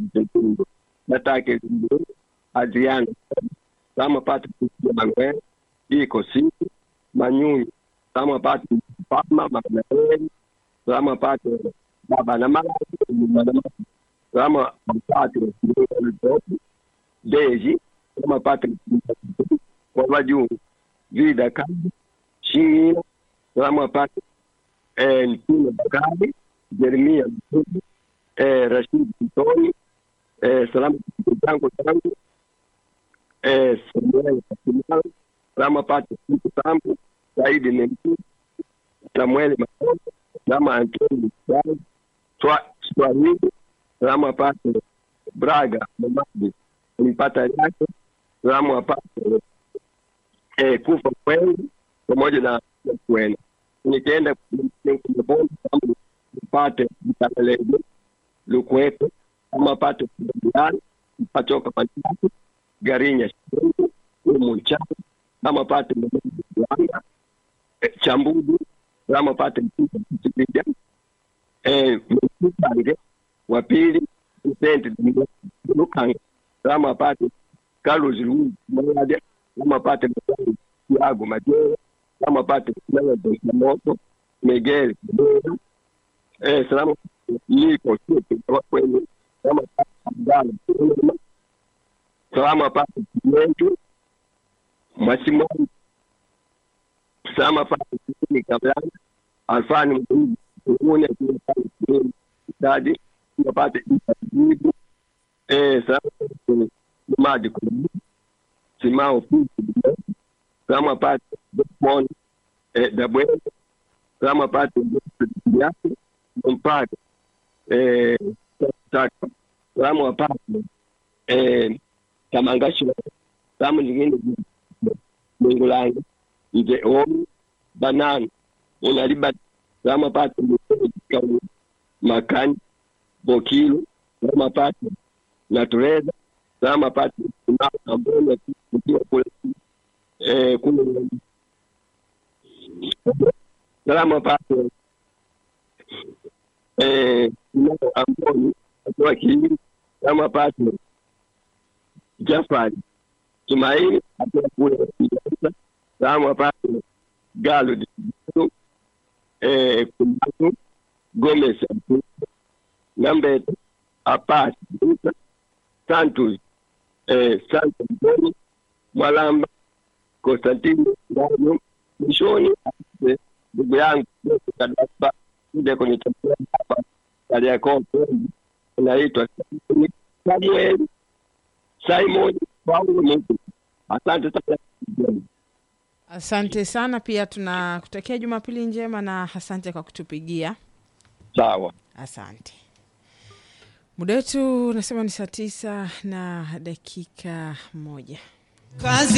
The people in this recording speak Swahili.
Mtundu natake Limbu Adriano Sama Pati Manuel iko siku Manyunyu Sama Pati Pama Manuel Sama Pati Baba na Mama Sama Pati Deji Sama Pati kwa wajungu Vida Kazi Shingina Sama Pati eh, Ntino Bakari Jeremia Mtudu eh, Rashid Mtoni eh, salamu zangu zangu eh, Samuel Kasimala salama pate siku zangu Saidi ni mtu Samuel Makonda salama Antoni Msali Swahili salama pate Braga Mamadi nipata yake salamu apate eh, kufa kwengi pamoja na kwenda nikienda kumboni kama nipate mtamelezi lukuwepo kama pate kudani pachoka pachatu garinya shirungu umu nchana kama pate mwana chambudu kama pate mtuka mtikija eh mtukange wa pili senti lukanga kama pate Carlos Luiz Mwade kama pate mtani Thiago Majera kama pate Melody Moto Miguel Kubera eh salamu niko sio kwenye kama pate Abdalla salama pate Kimentu Masimani salama pate Kini Kablana Alfani Mdugu Kuhuni akiwa pale Kireni Stadi kama pate Jibu eh salama pate Maji Kudu Simao Pisi kama pate Mon eh Dabwele kama pate yake mpaka eh taka kama wapate eh tamangasho kama nyingine Mungu langu nje omu banana unaliba kama pate kama makani bokilu kama pate natureza kama pate ambao kutia kule eh kule salama pate eh ambao akiwa kiini kama pate Jafari Tumaini akiwa kule Kinshasa kama pate Galo Distrito eh Kumatu Gomez Nambete Apasi Duka Santos eh Santos Boni Mwalamba Konstantino Ndano mwishoni ndugu yangu Kadapa kuja kwenye chakula hapa Kariakoo inaitwa Samuel Simon Paulo Mungu. Asante sana. Asante sana, pia tunakutakia Jumapili njema na asante kwa kutupigia. Sawa. Asante. Muda wetu unasema ni saa tisa na dakika moja. kazi